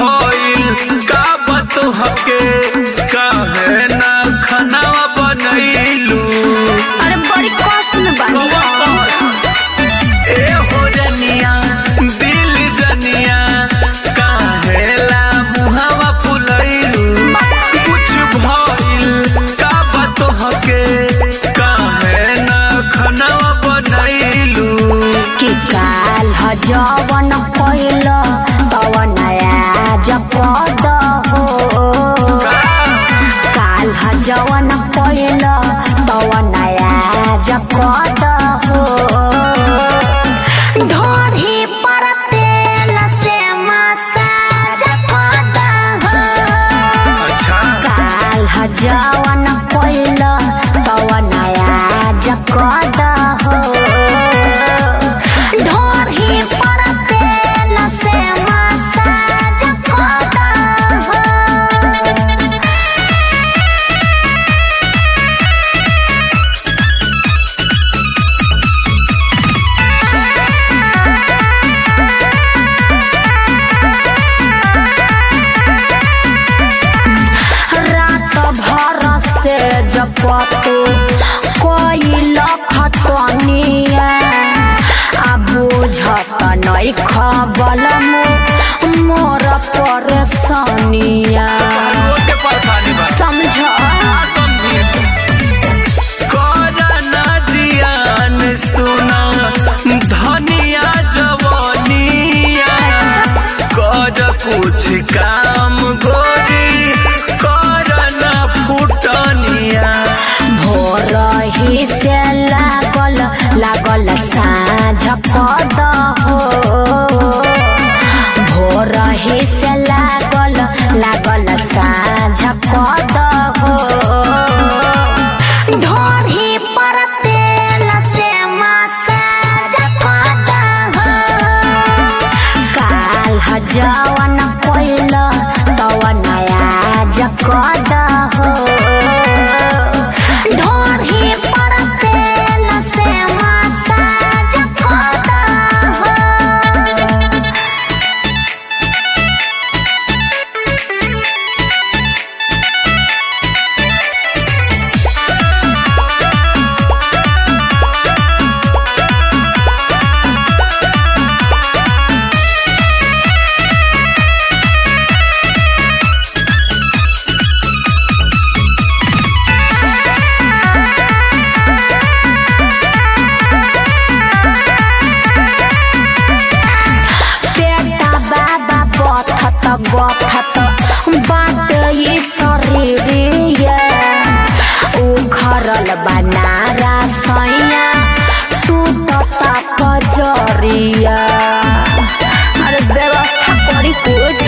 भइल का बात हके काहे ना खानावा बनैलू अरे बड़ी कष्ट में बानी ए हो रनिया दिल जनिया काहेला मुहावा फुलैलू कुछ भइल का बात हके काहे ना खानावा बनैलू कि काल ह जवन पहिल तवन आज पद हो काल ह जवन पहिल तवन आज पद हो ढोरी पर तेल से मसाज पद हो अच्छा काल ह जवन पहिल तवन आज कद हो ढोरी पर तेल से मसाज कद हो रात भर से जपतु कोई खटनिया आ बुझत नै खबल मोर परेशानिया के परेशानी बा समझ करना जियान सुना धनिया जवनिया कर कुछ काम गोरी करना फुटनिया भोर ही से लागल लागल साँझ पद हो भोर ही से लागल लागल साँझ पद हो ढोरी पर तेल से मसाज पद हो काल ह जवन पहिल तवन आज कद हो ढोरी पर तेल से मसाज कद हो पेटा बाबा बथत गथत बाट ये शरीरिया उ घरल बनारा सैया टूटत कजरिया अरे व्यवस्था करी कुछ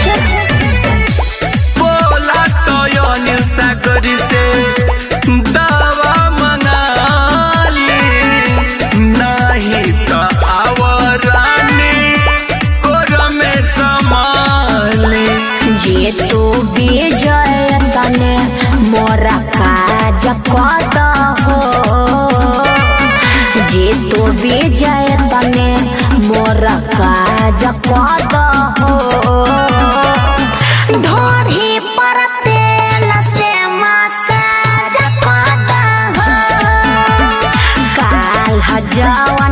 बोला तो अनिल सागरी से दवा मंगाली नहीं तो आवरानी कोर में संभाली जे तू विजय तने मोरा काज कद हो जे तू विजय तने मोरा काज कद हो ढोरी पर तेल से मसाज कद हो काल ह जवन